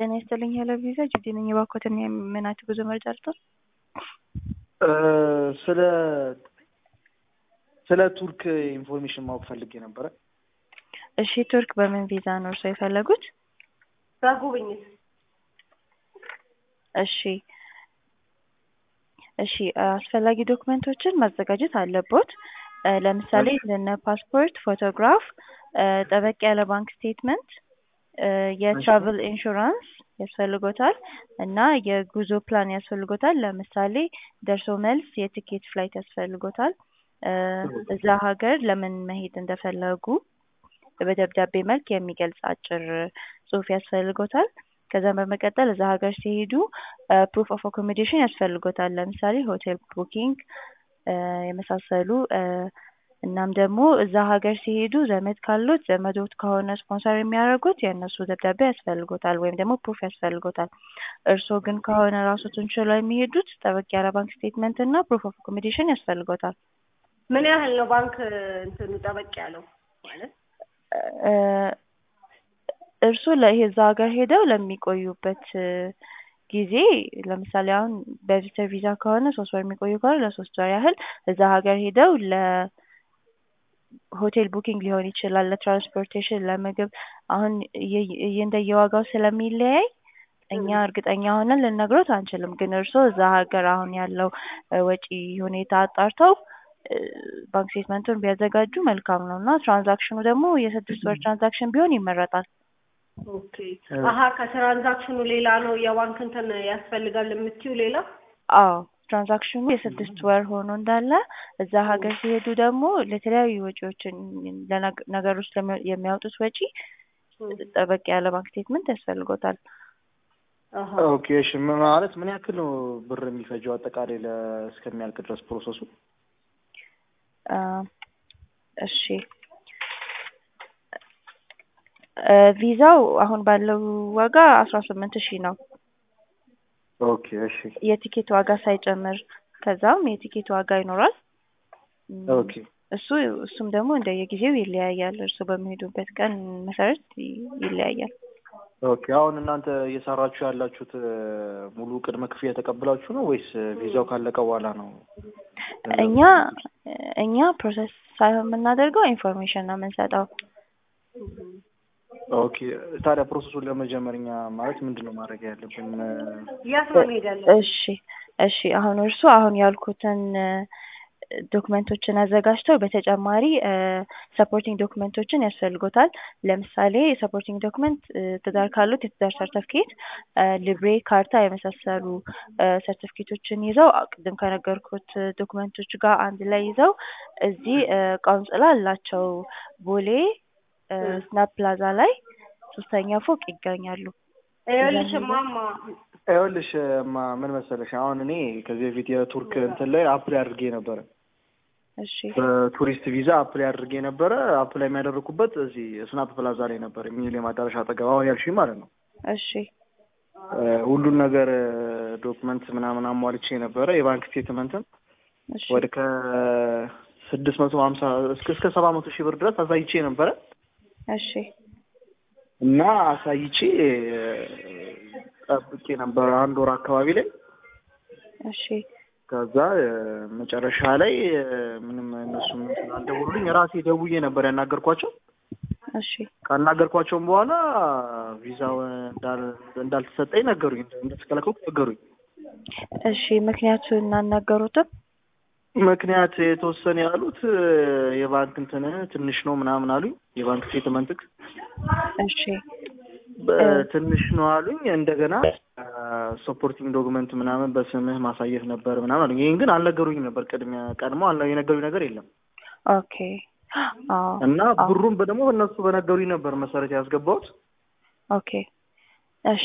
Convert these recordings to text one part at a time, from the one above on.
ጤና ይስጥልኝ ሄሎ ቪዛ ጅዲ ነኝ። እባክዎትን የምናት ጉዞ መረጃ ልስጥዎት? ስለ ስለ ቱርክ ኢንፎርሜሽን ማወቅ ፈልጌ ነበረ። እሺ ቱርክ በምን ቪዛ ነው እርስዎ የፈለጉት? በጉብኝት እሺ እሺ አስፈላጊ ዶክመንቶችን ማዘጋጀት አለቦት። ለምሳሌ እንደነ ፓስፖርት፣ ፎቶግራፍ፣ ጠበቅ ያለ ባንክ ስቴትመንት፣ የትራቭል ኢንሹራንስ ያስፈልጎታል እና የጉዞ ፕላን ያስፈልጎታል። ለምሳሌ ደርሶ መልስ የትኬት ፍላይት ያስፈልጎታል። እዛ ሀገር ለምን መሄድ እንደፈለጉ በደብዳቤ መልክ የሚገልጽ አጭር ጽሑፍ ያስፈልጎታል። ከዛም በመቀጠል እዛ ሀገር ሲሄዱ ፕሩፍ ኦፍ አኮሞዴሽን ያስፈልጎታል። ለምሳሌ ሆቴል ቡኪንግ የመሳሰሉ እናም ደግሞ እዛ ሀገር ሲሄዱ ዘመድ ካሉት ዘመዶት ከሆነ ስፖንሰር የሚያደርጉት የእነሱ ደብዳቤ ያስፈልጎታል ወይም ደግሞ ፕሩፍ ያስፈልጎታል። እርስዎ ግን ከሆነ ራሶትን ችለው የሚሄዱት ጠበቅ ያለ ባንክ ስቴትመንት እና ፕሩፍ ኦፍ አኮሞዴሽን ያስፈልጎታል። ምን ያህል ነው ባንክ እንትኑ ጠበቅ ያለው ማለት? እርስዎ ለዛ ሀገር ሄደው ለሚቆዩበት ጊዜ ለምሳሌ አሁን በቪዚተር ቪዛ ከሆነ ሶስት ወር የሚቆዩ ከሆነ ለሶስት ወር ያህል እዛ ሀገር ሄደው ለሆቴል ቡኪንግ ሊሆን ይችላል፣ ለትራንስፖርቴሽን፣ ለምግብ አሁን እንደየዋጋው ስለሚለያይ እኛ እርግጠኛ ሆነን ልነግሮት አንችልም። ግን እርስዎ እዛ ሀገር አሁን ያለው ወጪ ሁኔታ አጣርተው ባንክ ስቴትመንቱን ቢያዘጋጁ መልካም ነው እና ትራንዛክሽኑ ደግሞ የስድስት ወር ትራንዛክሽን ቢሆን ይመረጣል። ኦኬ አሀ ከትራንዛክሽኑ ሌላ ነው የባንክ እንትን ያስፈልጋል የምትይው ሌላ? አዎ ትራንዛክሽኑ የስድስት ወር ሆኖ እንዳለ እዛ ሀገር ሲሄዱ ደግሞ ለተለያዩ ወጪዎችን ነገሮች የሚያወጡት ወጪ ጠበቅ ያለ ባንክ ስቴትመንት ያስፈልጎታል። ኦኬ እሺ ማለት ምን ያክል ነው ብር የሚፈጀው አጠቃላይ እስከሚያልቅ ድረስ ፕሮሰሱ? እሺ ቪዛው አሁን ባለው ዋጋ አስራ ስምንት ሺህ ነው። ኦኬ እሺ የቲኬት ዋጋ ሳይጨምር ከዛም የቲኬት ዋጋ ይኖራል። ኦኬ እሱ እሱም ደግሞ እንደየጊዜው ይለያያል። እርሱ በሚሄዱበት ቀን መሰረት ይለያያል። ኦኬ አሁን እናንተ እየሰራችሁ ያላችሁት ሙሉ ቅድመ ክፍያ ተቀብላችሁ ነው ወይስ ቪዛው ካለቀ በኋላ ነው? እኛ እኛ ፕሮሰስ ሳይሆን የምናደርገው ኢንፎርሜሽን ነው የምንሰጠው። ኦኬ ታዲያ ፕሮሰሱን ለመጀመር እኛ ማለት ምንድን ነው ማድረግ ያለብን? የት ነው መሄድ ያለብን? እሺ እሺ አሁን እርሱ አሁን ያልኩትን ዶክመንቶችን አዘጋጅተው በተጨማሪ ሰፖርቲንግ ዶክመንቶችን ያስፈልጎታል። ለምሳሌ ሰፖርቲንግ ዶክመንት ትዳር ካሉት የትዳር ሰርተፍኬት፣ ሊብሬ፣ ካርታ የመሳሰሉ ሰርተፍኬቶችን ይዘው ቅድም ከነገርኩት ዶክመንቶች ጋር አንድ ላይ ይዘው እዚህ ቆንጽላ አላቸው ቦሌ ስናፕ ፕላዛ ላይ ሶስተኛ ፎቅ ይገኛሉ። ይኸውልሽ ማማ ይኸውልሽ ማ ምን መሰለሽ አሁን እኔ ከዚህ በፊት የቱርክ እንትን ላይ አፕላይ አድርጌ ነበረ። እሺ በቱሪስት ቪዛ አፕላይ አድርጌ ነበረ። አፕላይ የሚያደርጉበት እዚህ ስናፕ ፕላዛ ላይ ነበር፣ ሚሊኒየም አዳራሽ አጠገብ አሁን ያልሽኝ ማለት ነው። እሺ ሁሉን ነገር ዶክመንት ምናምን አሟልቼ ነበረ። የባንክ ስቴትመንትም እሺ ወደ ከስድስት መቶ ሀምሳ እስከ እስከ ሰባ መቶ ሺህ ብር ድረስ አሳይቼ ነበረ እሺ እና አሳይቼ ጠብቄ ነበር አንድ ወር አካባቢ ላይ እሺ ከዛ መጨረሻ ላይ ምንም እነሱ ስላልደወሉልኝ ራሴ ደውዬ ነበር ያናገርኳቸው። እሺ ካናገርኳቸውም በኋላ ቪዛው እንዳልተሰጠኝ ነገሩኝ፣ እንደተከለከልኩ ነገሩኝ። እሺ ምክንያቱን እናናገሩትም? ምክንያት የተወሰነ ያሉት የባንክ እንትን ትንሽ ነው ምናምን አሉኝ። የባንክ ስቴትመንትክ እሺ ትንሽ ነው አሉኝ። እንደገና ሰፖርቲንግ ዶክመንት ምናምን በስምህ ማሳየት ነበር ምናምን አሉኝ። ይህን ግን አልነገሩኝም ነበር። ቅድሚያ ቀድሞ የነገሩኝ ነገር የለም ኦኬ አዎ እና ብሩን ደግሞ በእነሱ በነገሩኝ ነበር መሰረት ያስገባሁት። ኦኬ እሺ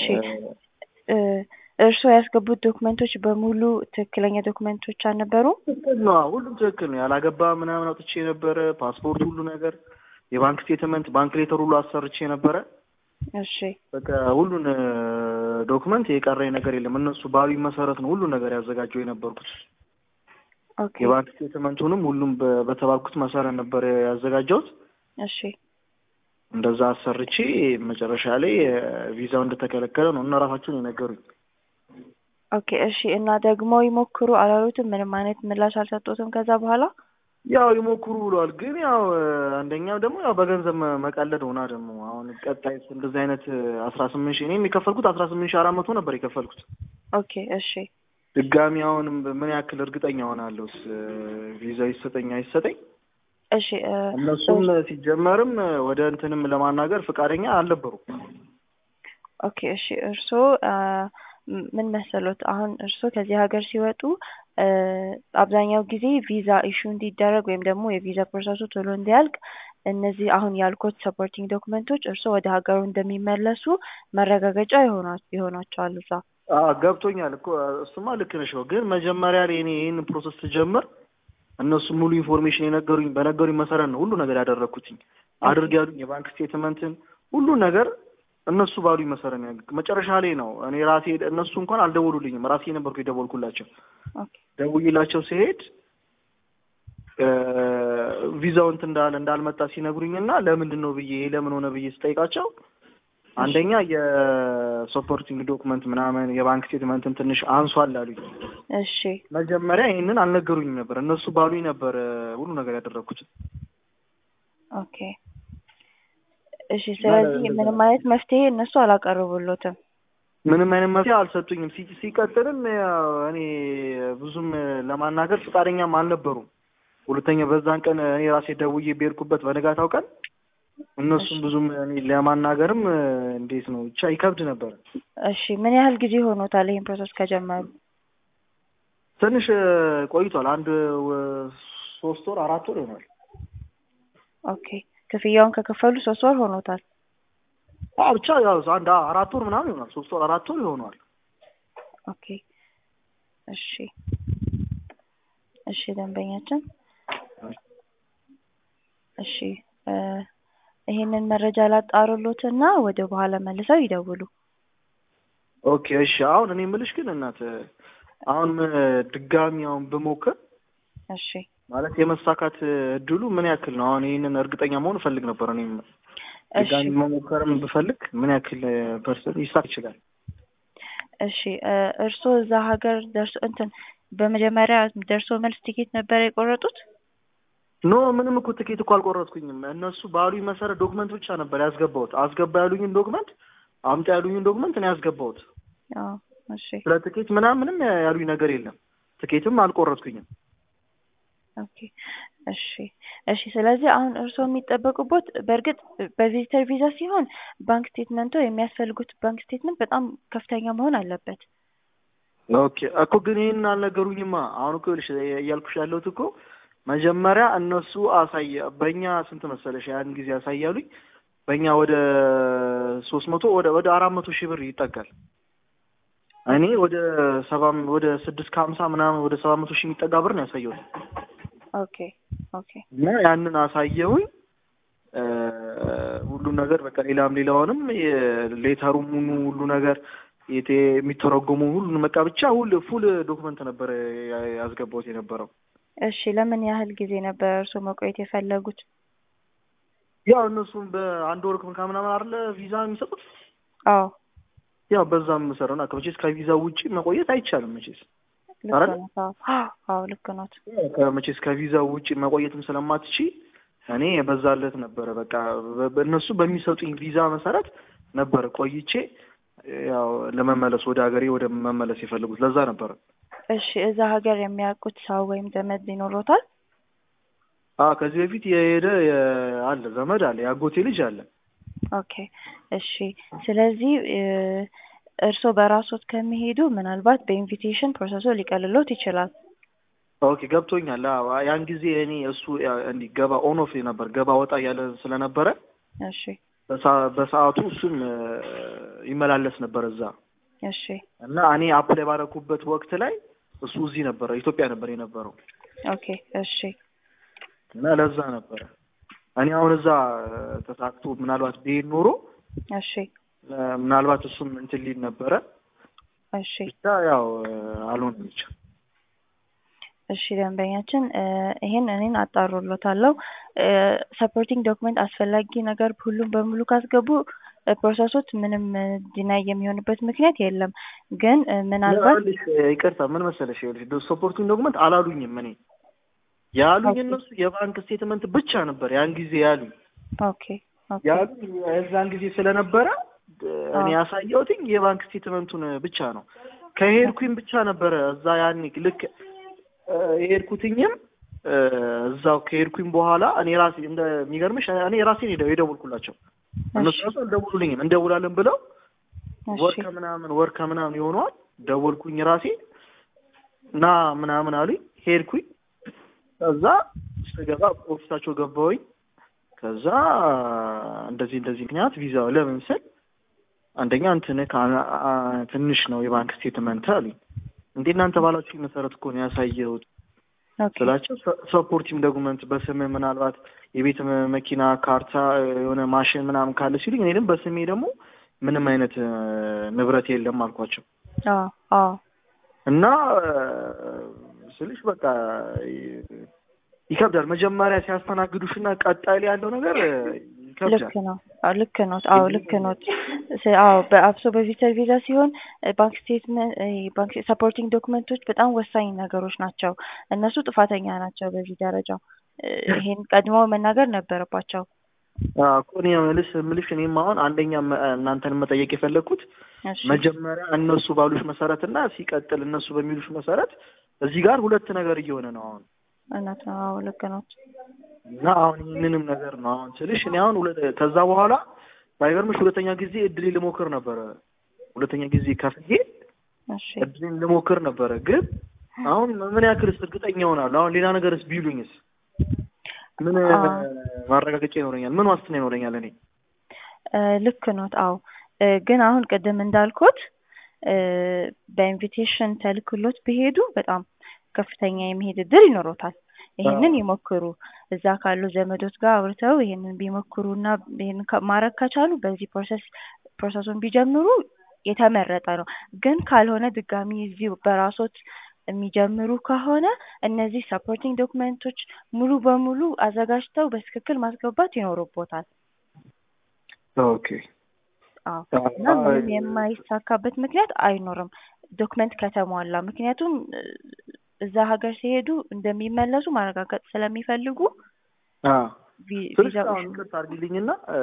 እርስዎ ያስገቡት ዶክመንቶች በሙሉ ትክክለኛ ዶክመንቶች አልነበሩም? ትክክል ነው። ሁሉም ትክክል ነው። ያላገባ ምናምን አውጥቼ ነበረ፣ ፓስፖርት፣ ሁሉ ነገር፣ የባንክ ስቴትመንት፣ ባንክ ሌተር ሁሉ አሰርቼ ነበረ። እሺ በቃ ሁሉን ዶክመንት የቀረኝ ነገር የለም። እነሱ ባሉኝ መሰረት ነው ሁሉን ነገር ያዘጋጀው የነበርኩት። ኦኬ የባንክ ስቴትመንቱንም ሁሉም በተባልኩት መሰረት ነበር ያዘጋጀሁት። እሺ እንደዛ አሰርቼ መጨረሻ ላይ ቪዛው እንደተከለከለ ነው እና ራሳቸውን የነገሩኝ። ኦኬ እሺ። እና ደግሞ ይሞክሩ አላሉትም? ምንም አይነት ምላሽ አልሰጡትም ከዛ በኋላ? ያው ይሞክሩ ብሏል። ግን ያው አንደኛው ደግሞ ያው በገንዘብ መ- መቀለድ ሆና ደግሞ አሁን ቀጣይ እንደዚህ አይነት አስራ ስምንት ሺህ እኔም የከፈልኩት አስራ ስምንት ሺህ አራት መቶ ነበር የከፈልኩት። ኦኬ እሺ ድጋሚ አሁንም ምን ያክል እርግጠኛ ሆናለሁስ ቪዛ ይሰጠኝ አይሰጠኝ? እሺ እ፣ እነሱም ሲጀመርም ወደ እንትንም ለማናገር ፈቃደኛ አልነበሩም። ኦኬ እሺ። እርስዎ አ፣ ም- ምን መሰሎት አሁን እርስዎ ከዚህ ሀገር ሲወጡ እ፣ አብዛኛው ጊዜ ቪዛ ኢሹ እንዲደረግ ወይም ደግሞ የቪዛ ፕሮሰሱ ቶሎ እንዲያልቅ እነዚህ አሁን ያልኩት ሰፖርቲንግ ዶክመንቶች እርስዎ ወደ ሀገሩ እንደሚመለሱ መረጋገጫ ይሆና- ይሆናቸዋል እዛ። አዎ ገብቶኛል እኮ እሱማ ልክ ነሽ ነው። ግን መጀመሪያ ላይ እኔ ይህን ፕሮሰስ ስጀምር እነሱ ሙሉ ኢንፎርሜሽን የነገሩኝ በነገሩኝ መሰረት ነው ሁሉ ነገር ያደረግኩትኝ። አድርግ ያሉኝ የባንክ ስቴትመንትን ሁሉ ነገር እነሱ ባሉኝ መሰረት ነው። መጨረሻ ላይ ነው እኔ ራሴ እነሱ እንኳን አልደወሉልኝም። ራሴ ነበርኩ የደወልኩላቸው። ኦኬ ደውዬላቸው ሲሄድ ቪዛው እንትን እንዳለ እንዳልመጣ ሲነግሩኝና ለምንድን ነው ብዬ ይሄ ለምን ሆነ ብዬ ስጠይቃቸው አንደኛ የሰፖርቲንግ ዶክመንት ምናምን የባንክ ስቴትመንትን ትንሽ አንሷል አሉኝ። እሺ መጀመሪያ ይህንን አልነገሩኝም ነበር። እነሱ ባሉኝ ነበር ሁሉ ነገር ያደረግኩት። ኦኬ እሺ። ስለዚህ ምንም አይነት መፍትሄ እነሱ አላቀረቡሎትም። ምንም አይነት መፍትሄ አልሰጡኝም። ሲ- ሲቀጥልም ያው እኔ ብዙም ለማናገር ፈቃደኛም አልነበሩም። ሁለተኛ በዛን ቀን እኔ ራሴ ደውዬ በሄድኩበት በነጋታው ቀን እነሱም ብዙም እኔ ለማናገርም እንዴት ነው ብቻ ይከብድ ነበር። እሺ ምን ያህል ጊዜ ሆኖታል ይህን ፕሮሰስ ከጀመሩ? ትንሽ ቆይቷል። አንድ ወ- ሶስት ወር አራት ወር ይሆናል። ኦኬ ክፍያውን ከከፈሉ ሶስት ወር ሆኖታል። አዎ ብቻ ያው አንድ አራት ወር ምናምን ይሆናል። ሶስት ወር አራት ወር ይሆነዋል። ኦኬ እሺ እሺ ደንበኛችን እሺ እ፣ ይሄንን መረጃ ላጣሩሎትና ወደ በኋላ መልሰው ይደውሉ። ኦኬ እሺ። አሁን እኔ የምልሽ ግን እናት አሁን ድጋሚ አሁን ብሞክር እሺ ማለት የመሳካት እድሉ ምን ያክል ነው? አሁን ይህንን እርግጠኛ መሆን እፈልግ ነበር። እኔም እሺ ድጋሚ መሞከርም ብፈልግ ምን ያክል ፐርሰንት ይሳክ ይችላል? እሺ እ፣ እርስዎ እዛ ሀገር ደርሶ እንትን በመጀመሪያ ደርሶ መልስ ቲኬት ነበር የቆረጡት? ኖ ምንም እኮ ትኬት እኮ አልቆረጥኩኝም። እነሱ ባሉኝ መሰረት ዶክመንት ብቻ ነበር ያስገባሁት። አስገባ ያሉኝን ዶክመንት አምጣ ያሉኝን ዶክመንት ነው ያስገባሁት። አዎ እሺ ስለ ትኬት ምናምን ምንም ያሉኝ ነገር የለም። ትኬትም አልቆረጥኩኝም። ኦኬ እሺ እሺ። ስለዚህ አሁን እርስዎ የሚጠበቁበት በእርግጥ በቪዚተር ቪዛ ሲሆን ባንክ ስቴትመንቶ የሚያስፈልጉት ባንክ ስቴትመንት በጣም ከፍተኛ መሆን አለበት። ኦኬ እኮ ግን ይህን አልነገሩኝማ። አሁን እኮ ይኸውልሽ እያልኩሽ ያለሁት እኮ መጀመሪያ እነሱ አሳየ በእኛ ስንት መሰለሽ ያን ጊዜ ያሳያሉኝ በእኛ ወደ ሶስት መቶ ወደ ወደ አራት መቶ ሺህ ብር ይጠጋል። እኔ ወደ ሰባ ወደ ስድስት ከሀምሳ ምናምን ወደ ሰባት መቶ ሺህ የሚጠጋ ብር ነው ያሳየሁት ኦኬ ኦኬ እና ያንን አሳየሁኝ እ፣ ሁሉን ነገር በቃ ሌላም ሌላውንም ሌተሩ ሙኑ ሁሉ ነገር የቴ የሚተረጎሙ ሁሉን በቃ ብቻ ሁል ፉል ዶክመንት ነበር ያ- ያስገባሁት የነበረው። እሺ። ለምን ያህል ጊዜ ነበር እርስዎ መቆየት የፈለጉት? ያው እነሱም በአንድ ወር ከምናምን አይደለ ቪዛ የሚሰጡት አዎ ያው በዛም መሰረት ነው። ከመቼስ ከቪዛ ውጪ መቆየት አይቻልም። መቼስ ልክ አይደል? ኖት። አዎ አዎ ልክ ኖት። ከመቼስ ከቪዛ ውጪ መቆየትም ስለማትቺ እኔ በዛለት ነበረ በቃ በ- በእነሱ በሚሰጡኝ ቪዛ መሰረት ነበር ቆይቼ ያው ለመመለስ ወደ ሀገሬ ወደ መመለስ የፈለጉት ለዛ ነበረ። እሺ እዛ ሀገር የሚያውቁት ሰው ወይም ዘመድ ይኖሮታል? አዎ ከዚህ በፊት የሄደ የ- አለ ዘመድ አለ የአጎቴ ልጅ አለ። ኦኬ እሺ። ስለዚህ እ፣ እርስዎ በራስዎት ከሚሄዱ ምናልባት በኢንቪቴሽን ፕሮሰሱ ሊቀልሎት ይችላል። ኦኬ ገብቶኛል። አዎ ያን ጊዜ እኔ እሱ ያ- እንዲህ ገባ ኦን ኦፍ ነበር ገባ ወጣ እያለ ስለነበረ እሺ በሰ- በሰዓቱ እሱም እ፣ ይመላለስ ነበር እዛ እሺ እና እኔ አፕላይ ባደረኩበት ወቅት ላይ እሱ እዚህ ነበረ ኢትዮጵያ ነበር የነበረው ኦኬ እሺ እና ለዛ ነበረ እኔ አሁን እዛ እ፣ ተሳክቶ ምናልባት ብሄድ ኖሮ እሺ እ፣ ምናልባት እሱም እንትን ሊል ነበረ እሺ ብቻ ያው እ፣ አልሆነም ብቻ እሺ ደንበኛችን እ ይሄን እኔን አጣሩሎታለሁ። ሰፖርቲንግ ዶክመንት አስፈላጊ ነገር ሁሉም በሙሉ ካስገቡ እ ፕሮሰሶች ምንም ዲናይ የሚሆንበት ምክንያት የለም። ግን እ ምናልባት ይኸውልሽ፣ ይቅርታ ምን መሰለሽ፣ ይኸውልሽ ሰፖርቲንግ ዶክመንት አላሉኝም። እኔ ያሉኝ እነሱ የባንክ ስቴትመንት ብቻ ነበር ያን ጊዜ ያሉኝ ኦኬ ኦኬ ያሉኝ የዛን ጊዜ ስለነበረ እኔ አዎ። ያሳየሁትኝ የባንክ ስቴትመንቱን ብቻ ነው። ከሄድኩኝ ብቻ ነበረ እዛ ያኔ ልክ እ የሄድኩትኝም እ እዛው ከሄድኩኝ በኋላ እኔ ራሴ እንደሚገርምሽ እኔ ራሴን ሄደ የደወልኩላቸው እነሱ እሺ ራሱ አልደውሉልኝም እንደውላለን ብለው ወር እሺ ከምናምን ወር ከምናምን ይሆነዋል ደወልኩኝ ራሴ ና ምናምን አሉኝ ሄድኩኝ ከዛ ስገባ ኦፊሳቸው ገባሁኝ ከዛ እንደዚህ እንደዚህ ምክንያት ቪዛው ለምን ስል አንደኛ እንትን ከ- አ- ትንሽ ነው የባንክ ስቴትመንት አሉኝ እንዴ እናንተ ባላችሁ መሰረት እኮ ነው ያሳየሁት ኦኬ ስላቸው ሰፖርቲንግ ዶኩመንት በስም ምናልባት የቤት መ- መኪና ካርታ የሆነ ማሽን ምናምን ካለ ሲሉኝ እኔ ደግሞ በስሜ ደግሞ ምንም አይነት እ፣ ንብረት የለም አልኳቸው አዎ አዎ እና እ፣ ስልሽ በቃ ይ- ይከብዳል መጀመሪያ ሲያስተናግዱሽ እና ቀጣይ ላይ ያለው ነገር እ፣ ይከብዳል ልክ ነው። አዎ ልክ ኖት። አዎ ልክ ኖት። ስ- አዎ በአብሶ በቪዚተር ቪዛ ሲሆን እ፣ ባንክ ስቴትመንት እ፣ ባንክ ሰፖርቲንግ ዶክመንቶች በጣም ወሳኝ ነገሮች ናቸው። እነሱ ጥፋተኛ ናቸው በዚህ ደረጃ እ፣ ይሄን ቀድሞ መናገር ነበረባቸው። አዎ እኮ እኔ የምልሽ የምልሽ እኔም አሁን አንደኛ መ- እናንተን መጠየቅ የፈለግኩት እሺ መጀመሪያ እነሱ ባሉሽ መሰረት እና ሲቀጥል እነሱ በሚሉሽ መሰረት እዚህ ጋር ሁለት ነገር እየሆነ ነው አሁን እውነት ነው። አዎ ልክ ኖት። እና አሁን ይህንንም ነገር ነው አሁን ስልሽ እኔ አሁን ሁለ- ከዛ በኋላ ባይገርምሽ ሁለተኛ ጊዜ እድሌ ልሞክር ነበረ ሁለተኛ ጊዜ ከፍዬ እሺ እድሌን ልሞክር ነበረ ግን አሁን ምን ያክልስ እርግጠኛ ሆናለሁ አሁን ሌላ ነገርስ ቢሉኝስ ምን አዎ። ማረጋገጫ ይኖረኛል ምን ዋስትና ይኖረኛል እኔ እ፣ ልክ ኖት። አዎ እ፣ ግን አሁን ቅድም እንዳልኩት እ፣ በኢንቪቴሽን ተልክሎት ቢሄዱ በጣም ከፍተኛ የመሄድ እድል ይኖሮታል። ይሄንን አዎ። ይሞክሩ። እዛ ካሉ ዘመዶች ጋር አውርተው ይሄንን ቢሞክሩ እና ይሄንን ከ- ማድረግ ከቻሉ በዚህ ፕሮሰስ ፕሮሰሱን ቢጀምሩ የተመረጠ ነው። ግን ካልሆነ ድጋሚ እዚሁ በራሶት የሚጀምሩ ከሆነ እነዚህ ሰፖርቲንግ ዶክመንቶች ሙሉ በሙሉ አዘጋጅተው በትክክል ማስገባት ይኖርቦታል። ኦኬ አዎ እና ምንም የማይሳካበት ምክንያት አይኖርም ዶክመንት ከተሟላ። ምክንያቱም እ፣ እዛ ሀገር ሲሄዱ እንደሚመለሱ ማረጋገጥ ስለሚፈልጉ ቪ- ስልሽ ቪዛው አሁን ይቅርታ አድርጊልኝና እ፣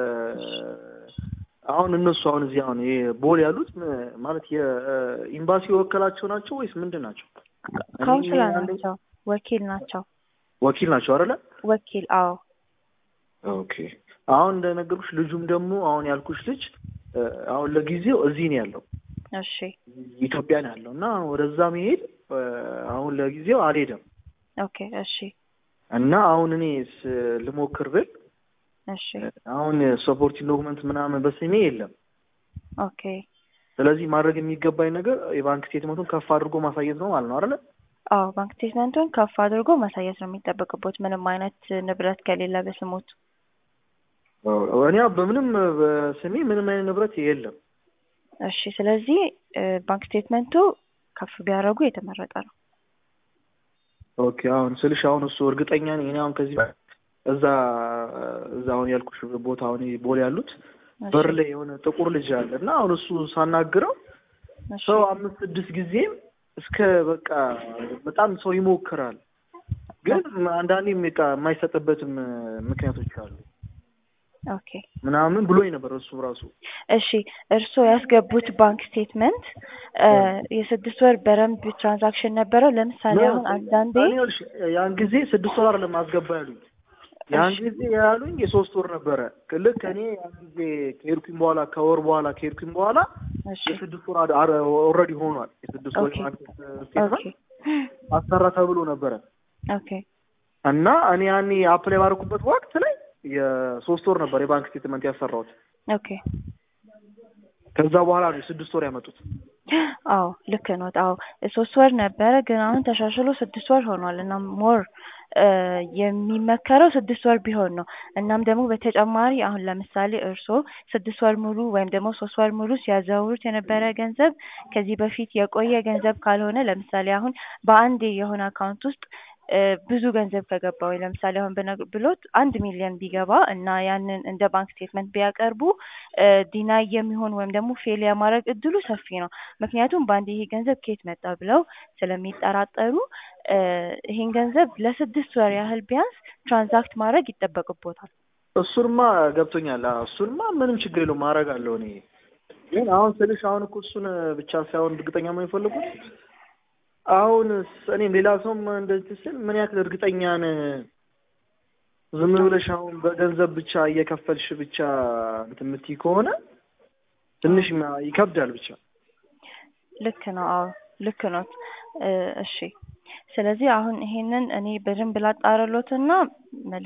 አሁን እነሱ አሁን እዚህ አሁን ይሄ ቦል ያሉት ም- ማለት የኤምባሲ የወከላቸው ናቸው ወይስ ምንድን ናቸው? ካውንስለር እኔ አንዴ- ናቸው፣ ወኪል ናቸው። ወኪል ናቸው አይደለ? ወኪል አዎ ኦኬ አሁን እንደነገርኩሽ ልጁም ደግሞ አሁን ያልኩሽ ልጅ እ፣ አሁን ለጊዜው እዚህ ነው ያለው እሺ ኢትዮጵያ ነው ያለው እና ወደዛ መሄድ እ፣ አሁን ለጊዜው አልሄደም ኦኬ እሺ እና አሁን እኔ ስ- ልሞክር ብል እሺ አሁን ሰፖርቲንግ ዶክመንት ምናምን በስሜ የለም። ኦኬ ስለዚህ ማድረግ የሚገባኝ ነገር የባንክ ስቴትመንቱን ከፍ አድርጎ ማሳየት ነው ማለት ነው አይደለ? አዎ ባንክ ስቴትመንቱን ከፍ አድርጎ ማሳየት ነው የሚጠበቅቦት ምንም አይነት ንብረት ከሌለ በስሞት እኔ በምንም በስሜ ምንም አይነት ንብረት የለም። እሺ ስለዚህ እ፣ ባንክ ስቴትመንቱ ከፍ ቢያደርጉ የተመረጠ ነው። ኦኬ አሁን ስልሽ አሁን እሱ እርግጠኛ ነኝ እኔ አሁን ከዚህ በፊት እዛ እዛ አሁን ያልኩሽ ቦታ አሁን ይሄ ቦሌ ያሉት እሺ፣ በር ላይ የሆነ ጥቁር ልጅ አለ እና አሁን እሱ ሳናግረው እሺ፣ ሰው አምስት ስድስት ጊዜም እስከ በቃ በጣም ሰው ይሞክራል፣ ግን አንዳንዴ በቃ የማይሰጥበትም ምክንያቶች አሉ ኦኬ ምናምን ብሎኝ ነበር እሱ ራሱ እሺ እርስዎ ያስገቡት ባንክ ስቴትመንት እ፣ የስድስት ወር በረንብ ትራንዛክሽን ነበረው? ለምሳሌ አሁን አንዳንዴ እኔ ይኸውልሽ ያን ጊዜ ስድስት ወር አይደለም አስገባ ያሉኝ ያን እሺ። ጊዜ ያሉኝ የሶስት ወር ነበረ። ልክ እኔ ያን ጊዜ ከሄድኩኝ በኋላ ከወር በኋላ ከሄድኩኝ በኋላ እሺ የስድስት ወር ኦልሬዲ ሆኗል። የስድስት ወር ኦኬ። የባንክ ኦኬ ስቴትመንት አሰራ ተብሎ ነበረ ኦኬ እና እኔ ያኔ አፕላይ ባደረኩበት ወቅት ላይ የሶስት ወር ነበር የባንክ ስቴትመንት ያሰራሁት። ኦኬ ከዛ በኋላ ነው የስድስት ወር ያመጡት። አዎ ልክ ነው። አዎ ሶስት ወር ነበረ ግን አሁን ተሻሽሎ ስድስት ወር ሆኗል እና ሞር የሚመከረው ስድስት ወር ቢሆን ነው። እናም ደግሞ በተጨማሪ አሁን ለምሳሌ እርስዎ ስድስት ወር ሙሉ ወይም ደግሞ ሶስት ወር ሙሉ ሲያዘዋውሩት የነበረ ገንዘብ ከዚህ በፊት የቆየ ገንዘብ ካልሆነ ለምሳሌ አሁን በአንዴ የሆነ አካውንት ውስጥ ብዙ ገንዘብ ከገባ ወይ ለምሳሌ አሁን ብነግ- ብሎት አንድ ሚሊዮን ቢገባ እና ያንን እንደ ባንክ ስቴትመንት ቢያቀርቡ ዲናይ የሚሆን ወይም ደግሞ ፌል የማድረግ እድሉ ሰፊ ነው። ምክንያቱም በአንድ ይሄ ገንዘብ ከየት መጣ ብለው ስለሚጠራጠሩ ይሄን ገንዘብ ለስድስት ወር ያህል ቢያንስ ትራንዛክት ማድረግ ይጠበቅቦታል። እሱንማ ገብቶኛል። አዎ እሱንማ ምንም ችግር የለውም አደርጋለሁ እኔ ግን አሁን ስልሽ አሁን እኮ እሱን ብቻ ሳይሆን እርግጠኛ መሆን የፈለጉት አሁን እኔም ሌላ ሰውም እንደዚህ ስል ምን ያክል እርግጠኛ ነህ? ዝም ብለሽ አሁን በገንዘብ ብቻ እየከፈልሽ ብቻ እንትን የምትይ ከሆነ ትንሽ ይከብዳል። ብቻ ልክ ነው። አዎ ልክ ነው። እሺ ስለዚህ አሁን ይሄንን እኔ በደንብ ላጣራሎትና